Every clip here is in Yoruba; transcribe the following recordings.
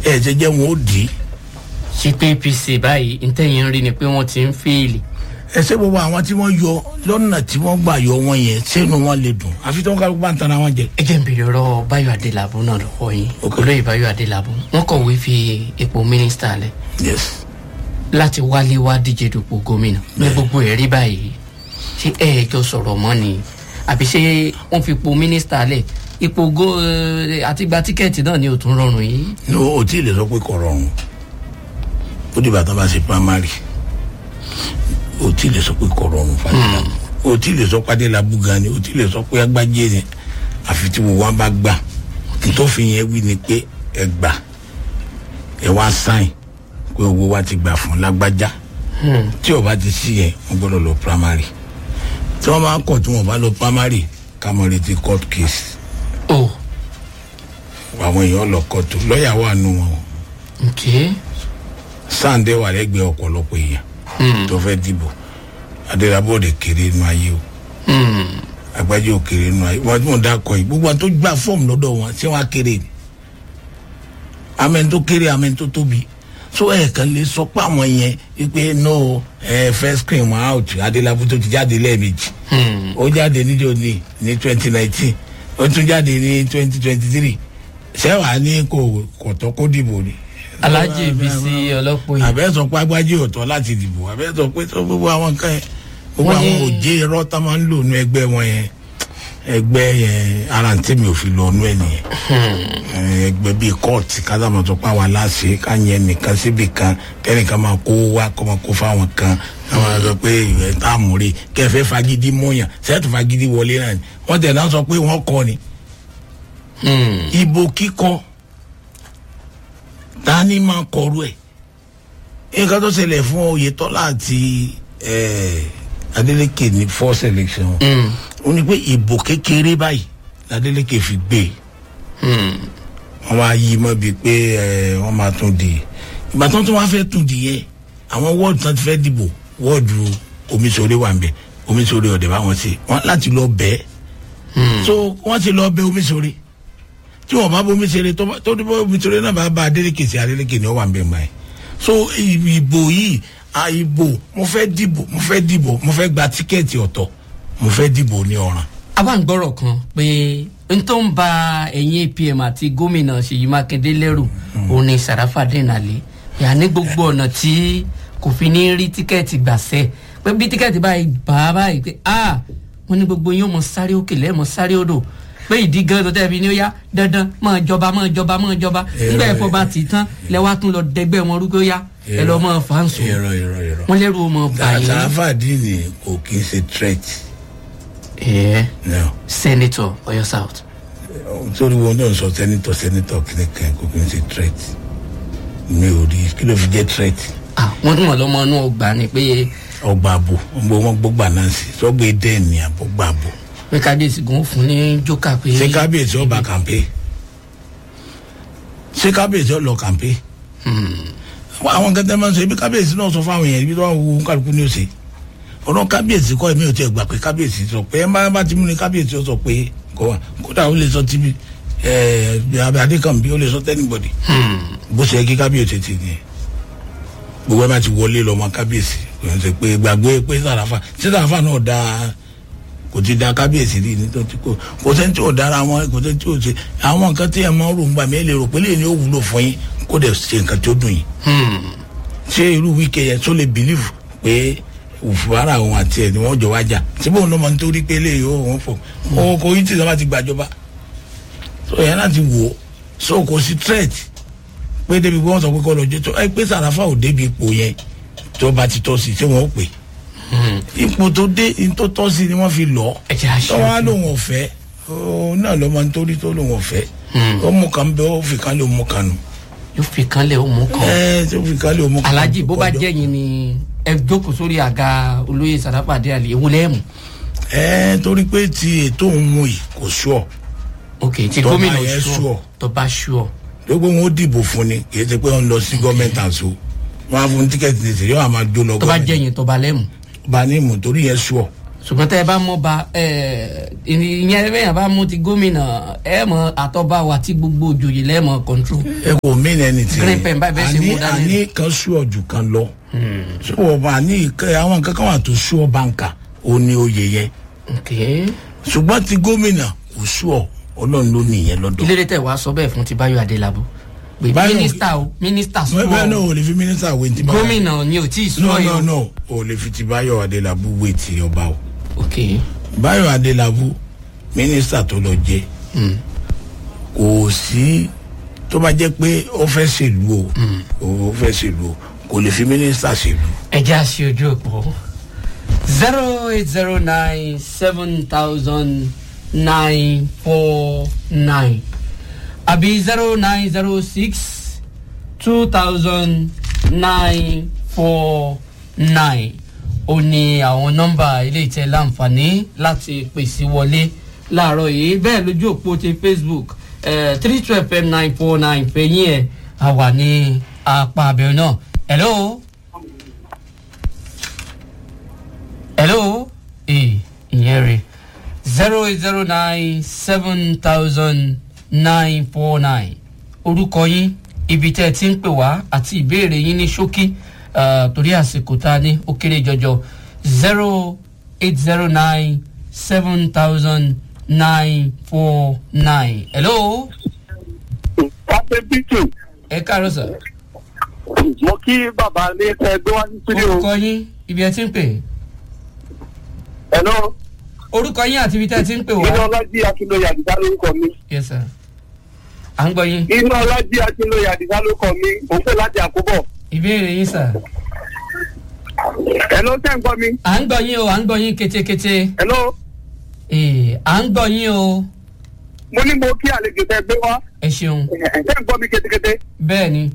ẹ ṣe jẹ́ wọn ó dì í ṣe pé apc báyìí ntẹ̀yìn rí ni pé wọ́n ti ń fèèlì ẹ ṣe gbogbo àwọn tí wọ́n yọ lọ́nà tí wọ́n gbà yọ wọn yẹn sẹ́nu wọn lè dùn àfi tí wọ́n kálukú bá ń tara wọn jẹ. ẹ jẹ́ n bèrè ọ̀rọ̀ báyọ̀ adélábù náà lọ́wọ́ yín olóyè báyọ̀ adélábù wọ́n kọ̀wé fi ipò mínísítà lẹ̀ yes láti wálé wá díje dupò gómìnà ní gbogbo ẹ̀rí báyìí ṣé ẹ jọ sọ̀rọ̀ mọ́ ni àbí ṣé wọ́n fi ipò mínísítà lẹ̀ ipò gó ẹ, àti gba tíkẹ́ẹ̀tì náà ni ò tún rọrùn yìí. ní o tí ì lè sọ pé kò rọrùn ó dìgbà tó bá ṣe primary o tí ì lè sọ pé kò rọrùn fàdílà o tí ì lè sọ pàdé làbú gan ni o tí ì lè sọ pé agbájé ni àfi tí wo wọn bá gbà tó fi yẹn wí ni pé ẹ gbà ẹ wá sáìn pé owó wa ti gbà fún lágbájá tí o bá ti sí yẹn wọn gbọdọ lọ primary tí wọn bá kọ tí wọn bá lọ primary ká mọ retí court case o àwọn èèyàn lọ kóòtù lọ́ọ̀yà wà nù wọn ok sáǹdé wà lẹ́gbẹ̀ẹ́ ọ̀pọ̀lọpọ̀ èèyàn tó fẹ́ dìbò adélábọ̀dé kéré nù ayé o àgbájọ kéré nù ayé wọn tí wọn dá kọ yìí gbogbo àwọn tó gbà fọ́ọ̀mù lọ́dọ̀ wọn ṣé wọn á kéré ni amẹ́ni tó kéré amẹ́ni tó tóbi so ẹ̀ kàn lè sọ pé àwọn yẹn wípé no ẹ first screen wọn out adélábọ̀ tó ti jáde lẹ́ẹ̀mejì ó jáde níjó ní ní twenty nineteen ó tún jáde ní twenty twenty three sẹ́wàá ní kò kọ̀tọ́ kó dìbò ni. alhaji bisi ọlọ́pọ̀ yìí àbẹ́ sọ pé agbájí ọ̀tọ̀ láti dìbò àbẹ́ sọ pé tó gbogbo àwọn nǹkan yẹn gbogbo Wọ́n àwọn ní- òjé irọ́ tá máa ń lò nú ẹgbẹ́ wọn yẹn ẹgbẹ́ yẹn ara ń tẹ̀mí òfin lọ nú ẹ̀ nìyẹn Eh, ẹgbẹ́ bíi kóòtù kásàmọ̀ tó pa wà láṣẹ ká yẹn nìkan síbì kan kẹ́nìkan máa kó wá kó máa kó fáwọn kan káwọn sọ pé ìwẹ̀ tá a mú rí kẹfẹ́ fagidi mọ́yàn sẹ́ẹ̀tù fagidi wọlé náà ni wọ́n tẹ̀ náà sọ pé wọ́n kọ́ ni ìbò kíkọ ta ni máa kọrú ẹ nǹkan tó ṣẹlẹ̀ fún oyetola àti eh, adeleke ní first election ó ní pé ìbò kékeré báyìí adeleke fi gbé wọn máa yí mọ́ bíi pé eh, wọ́n máa tún di ìgbà tó ń tún wá fẹ́ tún di yẹ àwọn wọ́ọ̀dù tán ti fẹ́ dìbò wọ́ọ̀dù omiṣore wà ń bẹ omiṣore ọ̀dẹ̀ bá wọn ṣe wọn láti lọ bẹ́ẹ̀ so wọ́n ti lọ bẹ omiṣore tí wọn bá bomi ṣeré tó bá- tó ní bomi ṣeré náà bá bá adeleke sí adeleke ni ó wà ń bẹ̀ mọ́ ẹ̀ so ìbò yìí a ìbò mo fẹ́ dìbò mo fẹ́ dìbò mo fẹ́ gba tíkẹ́ẹ̀tì ọ̀tọ̀ mo fẹ́ dìbò ní ọ̀ràn abáǹgbọ́rọ̀ kan pé n tó ń ba ẹ̀yìn apm àti gómìnà ṣèyí mákindé lẹ́rù òun ni sàràfàdé nàlẹ́ ìyá ní gbogbo ọ̀nà tí kò fi ní rí tíkẹ́ẹ̀tì gbàṣẹ́ pé bí tíkẹ́ẹ̀tì báyìí bá a báyìí pé a wọn ní gbogbo yín ó mọ sáré òkè lẹ́ẹ̀mọ sáré odò pé ìdí gan tó tẹ̀bi ní ó yá dandan máa jọba máa jọba máa jọba nígbà ẹ̀fọ́ bá ti tán lẹ́wà tún lọ dẹgbẹ́ wọn rúgbó yá ẹ lọ́ mọ́ fáǹsù irọ́ irọ́ irọ́ wọn lẹ́rù ó mọ báyìí sàràfàdìní kò kì í ṣe threat ẹ̀ no senator oyo south. torí wọn náà sọ sẹ́nitọ̀ sẹ́nitọ̀ kìnìkan kò kì í ṣe threat mi ò rí kí ló fi jẹ́ threat ah wọn tún wọn lọmọ inú ọgbà ni pé ọgbà àbò gbogbo wọn gbọgbà náà sí sọgbẹ dẹ́ẹ̀ni àbọ̀gbà àbò pé kábíyèsí gan fún ní jókà pé ṣé kábíyèsí ọba kàmpé ṣé kábíyèsí ọlọ kàmpé àwọn nǹkan tẹ́ máa ń sọ ibi kábíyèsí náà sọ fáwọn èèyàn ibi tó wà wù kálukú ní òsè ọ̀rọ̀ kábíyèsí kọ́ ẹ̀mí ò tiẹ̀ gbà pé kábíyèsí sọ pé ẹ̀ máa bá ti mú ni kábíyèsí ó sọ pé kò wá kódà ó lè sọ tíbi ẹ̀ adékànbí ó lè sọ tẹ́nibọ̀dì bó ṣe yẹ kí kábíyèsí ti ní gbogbo ẹ̀ bá ti wọlé lọ́mọ kábíyèsí kò ń ṣe pé gbàgbé pé sàràfà ṣé sàràfà náà dáa kò ti da kábíyèsí rí ní tó ti kó kò sẹ́ni tí ò dára wọn kò sẹ́ni tí ò ṣe àwọn nǹkan tí ẹ̀ máa ń rò ń gbà mí ẹ̀ lè rò pé lè ní ó wúlò fún yín kó dẹ̀ ṣe nǹkan tí ó dùn yín ṣé irú wíkẹ́ yẹn tó lè bìlífù pé òfurufú òun àti ẹ̀ ni wọ́n jọ wájà síbò ń lọ́mọ nítorí pé lè yóò wọ́n fò òun kò yí tí ìjọba ti gbàjọba so yẹn láti wò ó so kò sí threat pé débi pé wọ́n sọ pé kọ́ lọ jẹ́ tó ẹ pé sàràfà ò débi ipò yẹn tó bá ti tọ́ sí tí wọ́n ó pè ipò tó dé ipò tó tọ́ sí ni wọ́n fi lọ́ọ́ ẹ jẹ́ àṣẹ tọ́wọ́ á lòun ọ̀fẹ́ òun náà lọ́mọ nítorí tó lòun ọ̀fẹ́ ó mú kan bẹ́ẹ̀ ó fi kan lé òun kan nù yóò fi kan lẹ òun kan ẹ tó fi kan lé òun kan alhaji bó bá kọjọ. jẹ́ yín ni ẹ jókòó sórí àga olóyè sàràpàdé àlè ewu lẹ́ẹ̀mù ẹ torí pé ti ètò òun mú yìí kò sùọ ok tí Tó bá gómìnà yẹ ṣùọ sure. tó bá ṣùọ gbogbo wọn ó dìbò fún ni kì í ṣe pé wọn lọ sí gọọmenti àṣọ wọn á fún tíkẹ́ẹ̀tì ní ìṣèlú àwọn máa jó lọ tó bá jẹ́ gọọmenti yín tó bá lẹ́ẹ̀mù bá ní ìmọ̀ torí yẹn sùọ ṣùgbọ́n tẹ́ ẹ bá mọ́ ba ẹ, ìyẹn bẹ́yàn bá mú ti gómìnà ẹ mọ àtọ́ba wa tí gbogbo òjòyè lẹ́mọ̀ control. ẹ kò mí ẹni tí Green pen báyìí bẹ́ẹ̀ ṣe mú dání. àní kan sú ọ̀jù kan lọ ṣé wọ́n bá ní ìkẹ́ àwọn nǹkan kan wà tó sú ọ báńkà ó ní oyè yẹn ok ṣùgbọ́n ti gómìnà kò sú ọ ọlọ́run ló ní ìyẹn lọ́dọ̀ ilé tẹ̀ wá sọ bẹ́ẹ̀ fún ti báyọ̀ adélábù pé Báyọ̀- mínísítà o mínísítà sọ bẹ́ẹ̀ náà ò lè fi mínísítà wé ti báyọ̀ gómìnà ni ò tí ì sọ no yìí no o. no ò lè fi ti báyọ̀ adélábù wé ti ọba o ok báyọ̀ adélábù mínísítà tó lọ jẹ kò sí tó bá jẹ́ pé ó fẹ́ ṣèlú o ó fẹ́ ṣèlú o kò lè fi mínísítà ṣèlú ẹ jẹ́ àṣẹ ojú òpó zero eight zero nine seven thousand nine four nine àbí zero nine zero six two thousand nine four nine ó ní àwọn nọ́mbà ilé ìtẹ́ láǹfààní láti pèsè wọlé láàárọ̀ yìí bẹ́ẹ̀ lójú òpó ti facebook three twelve fm nine four nine fẹ̀yìn ẹ̀ àwà ní apá abẹ́rẹ́ náà hello hello ee ìyẹn rè zero eight zero nine seven thousand nine four nine orúkọ yín ibi tẹ́ ẹ ti ń pè wá àti ìbéèrè yín ní ṣókí ah, torí àsìkò tá a ní ó kéré jọjọ zero eight zero nine seven thousand nine four nine hello Pàṣẹ bíkì, ẹ káàárọ̀ sà mo kí bàbá ní ẹgbẹ́ wá sí studio. orúkọ yín ibi ẹ ti ń pè Hello, orúkọ yín àti ibi tẹ́ ẹ ti ń pè inú wá ọlájí akínlóye àdìsá lórúkọ mi. yes sir à ń gbọ́ yín Inú ọlájí akínlóye àdìsá lórúkọ mi, mò ń pè láti àkóbọ̀. ìbéèrè yín sà. Hello, tẹ́ ń gbọ́ mi. à ń gbọ́ yín o à ń gbọ́ yín ketekete Hello, ee à ń gbọ́ yín o mo ní mo kí àlejò tẹ gbé wá. ẹ ṣeun Tẹ́ ń gbọ́ mi kétékété. bẹ́ẹ̀ ni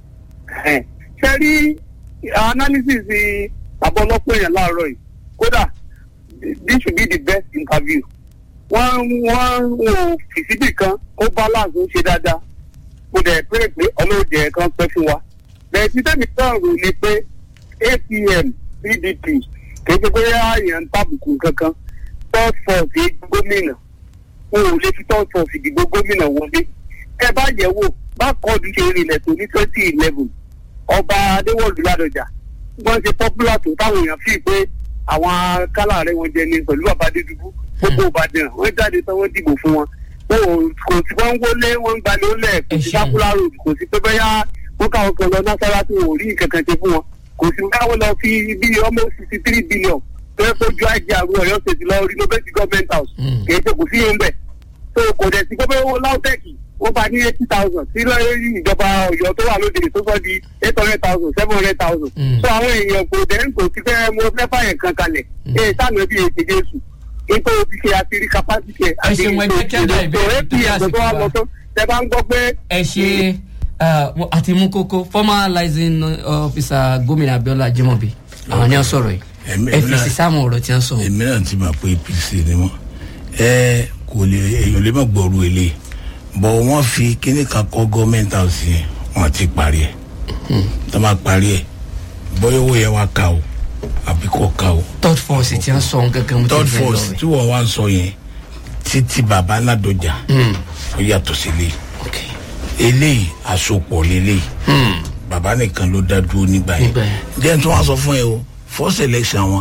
Ṣé rí analysis àbọ̀lọ́pọ̀ èèyàn láàárọ̀ yìí? Kódà, this should be the best interview. Wọ́n wọ́n wò fi síbì kan, ó balance ó ṣe dáadáa. Mo dẹ̀ pé pé ọlọ́ọ̀jẹ̀ kan pẹ́ fún wa. Bẹ̀rẹ̀ tí tẹ́mi sọ̀rọ̀ ni pé APM PDP kì í ṣe pé àyàn ń tàbùkù kankan. Third force gómìnà. Wọn ò lè fi third force ìdìbò gómìnà wọlé. Ẹ bá yẹ̀ wò bá kọ́ọ̀dù ṣe rìnlẹ̀ tó ní twenty eleven ọba adéwọ̀lú ládọjà wọ́n ṣe popular tó táwọn èèyàn fi pé àwọn kálá rẹ̀ wọ́n jẹ ní pẹ̀lú bàbá adédúgbò gbogbo ìbàdàn wọ́n jáde tán wọ́n dìbò fún wọn wọn ò kò sí wọ́n ń wọlé wọ́n ń gbalẹ̀ ólẹ̀ kò sí Ẹ ṣeun. sákúlá road kò sí pé bẹ́yà wọ́n káwọn kan lọ násàrà tí wọn ò rí nǹkan kan ṣe fún wọn kò sí káwọn lọ fi bí ọmọ sixty three billion tó yẹ kó ju àìjẹ àrùn ọ̀yọ́ ṣèjì lọ renovate government house Mm. kì í ṣe kò sí yẹn bẹ́ẹ̀ so kò dẹ̀ sí gbogbo owó láwùtẹ́ẹ̀kì wọ́n bá ní eighty thousand sí lọ́yìn ìjọba ọ̀yọ́ tó wà lóde tó sọ di eight hundred thousand seven hundred thousand Mm. so àwọn èèyàn kò dẹ̀ ń kò sí fẹ́ mo fẹ́ fàyẹ̀ kan kalẹ̀ ee sáànù ẹbí ètè jésù nítorí o ti ṣe àtìrí capacity ẹ̀ Ẹ ṣeun, ẹ jẹ́ kí á dá ìbéèrè tó yá apm tó wà àsìkò wa. lọ́tọ́ tẹ bá ń gbọ́ pé ẹ ṣe ah, wọ́n- àti mú kókó formalizing officer gómìnà abiola ajimobi àwọn ni wọ́n sọ̀rọ̀ yìí Ẹ̀mí- ẹ ẹ̀mí fèsì náà- sáwọn ọ̀rọ̀ tí wọ́n sọ èmi náà ti mọ̀ pé apc ni wọ́n ẹ kò lè èèyàn lè má gbọ́rú ilé bọ̀ wọ́n fi kíní kan kọ́ gọ́ọ̀mẹ̀ntì house yẹn wọ́n ti parí ẹ̀ tó máa parí ẹ̀ bóyá owó yẹn wá ká o àbí kò ká o third force tí wọ́n sọ gẹ́gẹ́ mo ti third fẹ́ lọ force rẹ̀ tí wọ́n wá ń sọ yẹn títí bàbá ládọjà ó yàtọ̀ sí ilé ok eléyìí àsopọ̀ lélẹ́yìí Hmm. bàbá nìkan ló dá dúró nígbà yẹn Nígbà yẹn. jẹ́ tí wọ́n sọ fún ẹ o first election wọn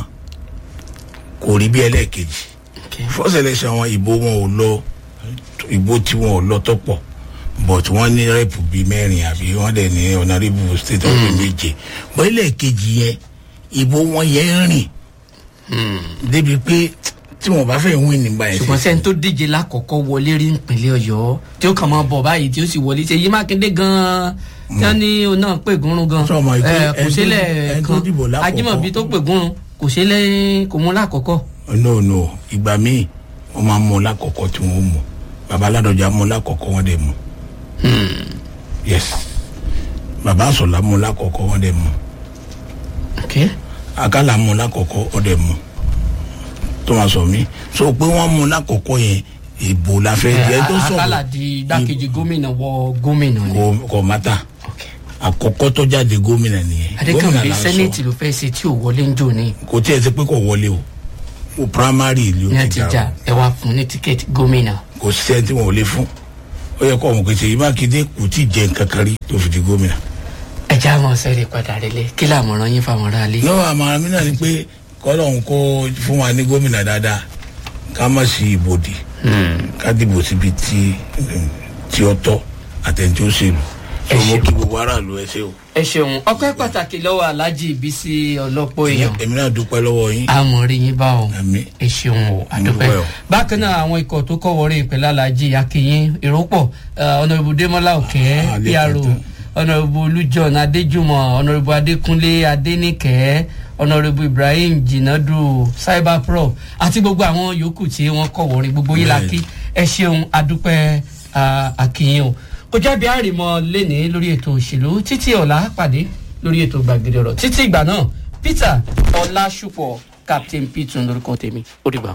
kò rí bí ẹlẹ́ẹ̀kejì ok first election wọn ìbò wọn ò lọ ìbò tí wọn ò lọ tọ́pọ̀ but wọ́n ní rẹ́pù bíi mẹ́rin àbí wọ́n dẹ̀ ní honourable state of the méje bọ́ ẹlẹ́ẹ̀kejì yẹn ìbò wọn yẹn rìn débi pé tí wọn bá fẹ́ win nígbà yẹn ṣùgbọ́n sẹ́ni tó díje lákọ̀ọ́kọ́ wọlé rí ìpínlẹ̀ ọ̀yọ́ tí ó kàn máa bọ̀ báyìí tí ó sì wọlé ṣe yí mákindé gan-an tí wọ́n ní òun náà pè gúnrún gan Sọ ma ìpè- Eh, kò ẹni tó- sílẹ̀ ẹni tó kan dìbò lákọ̀ọ́kọ́. ajímọ̀bí tó pè gúnrún kò sílẹ̀ kò mú lákọ̀ọ́kọ́ no no ìgbà míì wọ́n máa mú un lákọ̀ọ́kọ́ tí wọ́n mú bàbá aládọ́jà mú un lákọ̀ọ́kọ́ wọ́n dẹ̀ mú yes bàbá àsọ̀lá mú un lákọ̀ọ́kọ́ wọ́n dẹ̀ mú ok akálà mú un lákọ̀ọ́kọ́ wọ́n dẹ̀ mú tó máa sọ mí so pé wọ́n mú un lákọ̀ọ́kọ́ yẹn ìbò la fẹ́ jẹ́ tó sọ̀rọ̀ akálà di igbákejì gómìnà wọ gómìnà ni kò kò mátà ok àkọ́kọ́ tó jáde gómìnà nìyẹn gómìnà adékànbí là ń sọ. sẹ́nẹ̀tì ló fẹ́ ṣe tí ò wọlé ń jò ní kò tí ẹ ti pé kò wọlé o o primary ìlú ní ti jà ẹ wá fún ní tíkẹ́ẹ̀tì gómìnà. kò sí ẹni tí wọn ò lè fún ó yẹ kó ọmọ pé ṣèyí mákindé kò tí ì jẹ nǹkan kan rí tó fi di gómìnà. ẹ já mọ sẹ́rẹ̀ padà rẹ̀lẹ̀ kí làmọ̀ràn yín fáwọn aráalé. lọ́wọ́ àmàrà mi náà ni pé kọ́lọ́hún kó fún wa ní gómìnà dáadáa ká má sí ibodè ká dìbò síbi tí tí ó tọ́ àtẹ̀ntí ó ṣèlú Ẹ so mo ṣeun. kí gbogbo aráàlú ẹ ṣe o ẹ ṣeun ọpẹ́ pàtàkì lọ́wọ́ aláàjì ìbísí ọlọ́pọ̀ èèyàn èmi náà dúpẹ́ lọ́wọ́ yín àmọ̀rí yín bá o àmì ẹ ṣeun o àdúpẹ́ dúpẹ́ o. bákan náà àwọn ikọ̀ tó kọ́ wọrí ìpínlẹ̀ aláàjì akínyìn ìrọ́pọ̀ ọ̀nàrẹ́bù démọ́lá òkè Ah, lè pro kàn ọ̀nàrẹ́bù olújọ́n adéjùmọ̀ ọ̀nàrẹ́bù adékúnlé adéníkẹ́ ọ̀nàrẹ́bù ibrahim jinadu cyberpro àti gbogbo àwọn yòókù tí wọ́n kọ́ wọrí gbogbo yín la Bẹ́ẹ̀. kí ẹ ṣeun àdúpẹ́ ah, akínyìn o kò jábí àrìmọ lénìí lórí ètò òṣèlú títí ọ̀la pàdé lórí ètò gbàgede ọ̀rọ̀ títí ìgbà náà peter ọlásùpọ̀ captain pitun lórúkọ tèmi ó dìgbà.